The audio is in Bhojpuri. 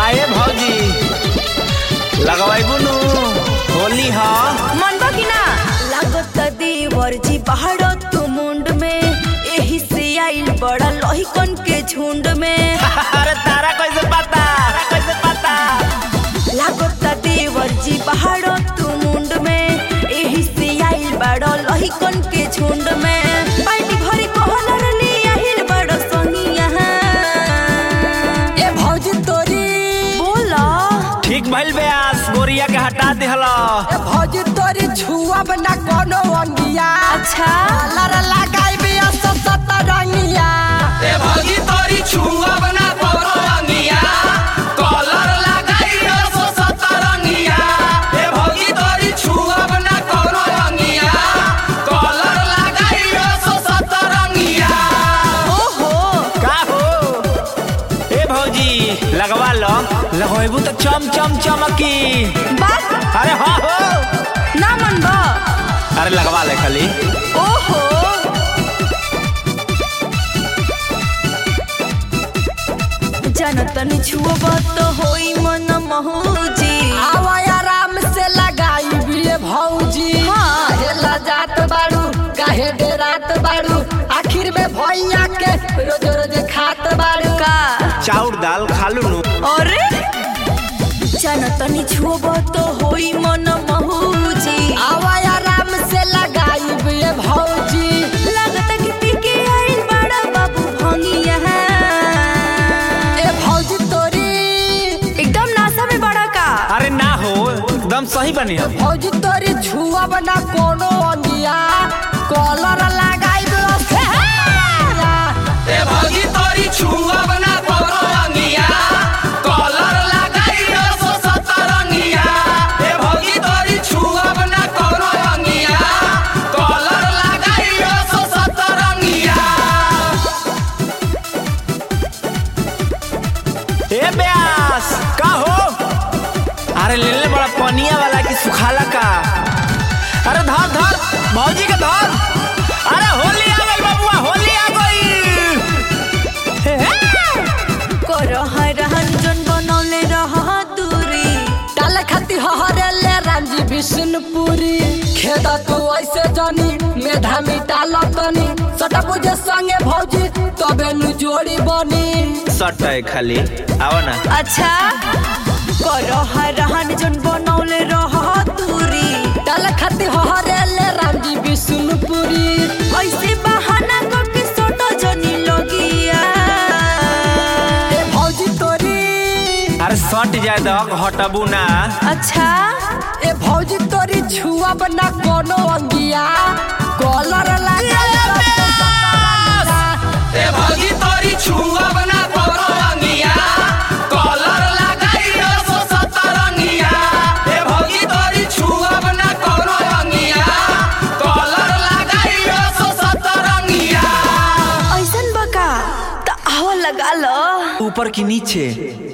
काहे भौजी लगवाइबू नु होली ह मन बा कि ना लागत देवर जी पहाड़ तू मुंड में एही से आइल बड़ा लोहिकन के झुंड में अरे तारा कैसे पता कैसे पता लागत देवर जी पहाड़ तू मुंड में एही से आइल बड़ा लोहिकन के झुंड में पार्टी भरी कहलर ले आइल बड़ा सोनिया ए भौजी तोरी बोला ठीक भइल बेआस गोरिया के हटा दिहला ए भौजी तोरी छुआ बना कोनो अंगिया अच्छा लर लगाई बिया सब सतरंगिया ए भौजी तोरी छुआ बना तोरो अंगिया कॉलर लगाई सो सतरंगिया ए भौजी तोरी छुआ बना तोरो अंगिया कॉलर लगाई सो सतरंगिया ओहो का हो ए भौजी लगवा लो लगवाइबू तो चम चम चमकी बात अरे हाँ हो ना मन बा अरे लगवा ले खाली ओहो जनतन छुअब तो होई मन महूजी आवा आराम से लगाई बिया भौजी हाँ। काहे लजात बाड़ू काहे डेरात बाड़ू आखिर में भैया के रोज रोज खात बाड़ू का चाउर दाल खालू नु अरे जनतन छुअब तो होई मन महूजी आवा आराम से लगाई बिया भौजी लागत कि पी के आइल बड़ा बाबू भंगिया ए भौजी तोरी एकदम नासा में बड़ा का अरे ना हो एकदम सही बनी हम भौजी तोरी छुआ बना कोनो अंगिया कॉलर लगाई बिया ए भौजी तोरी छुआ बना तोरो अंगिया कॉलर लगाई सो सतरंगिया ए भौजी तोरी छुआ बना तोरो अंगिया कॉलर लगाई सो सतरंगिया ए ब्यास का हो अरे ले ले बड़ा पनिया वाला की सुखाला का अरे धर धर भौजी के धर अरे होली आ गई बबुआ होली आ गई करह रहन बनौले रह दूरी डाल खाती हरे ले रामजी विष्णुपुरी खेद तू ऐसे जानी मेधा मिटाल तनी सटा बुझे संगे भौजी तबे नु जोड़ी बनी सट है खाली आओ ना अच्छा करह रहन जन बनौले रह दूरी डाल खाती हरे ले रामजी विष्णुपुरी ऐसे बहाना करके सोटो जनी लोगिया ए भौजी तोरी अरे सट जाए दो हटबू ना अच्छा ए भौजी तोरी छुआ बना कोनो अंगिया कॉलर लगा ए भौजी तोरी छुआ बना तोरो अंगिया कॉलर लगाई सो सतरंगिया ए भौजी तोरी छुआ बना तोरो अंगिया कॉलर लगाई सो सतरंगिया ऐसन बका त आवा लगा लो ऊपर की नीचे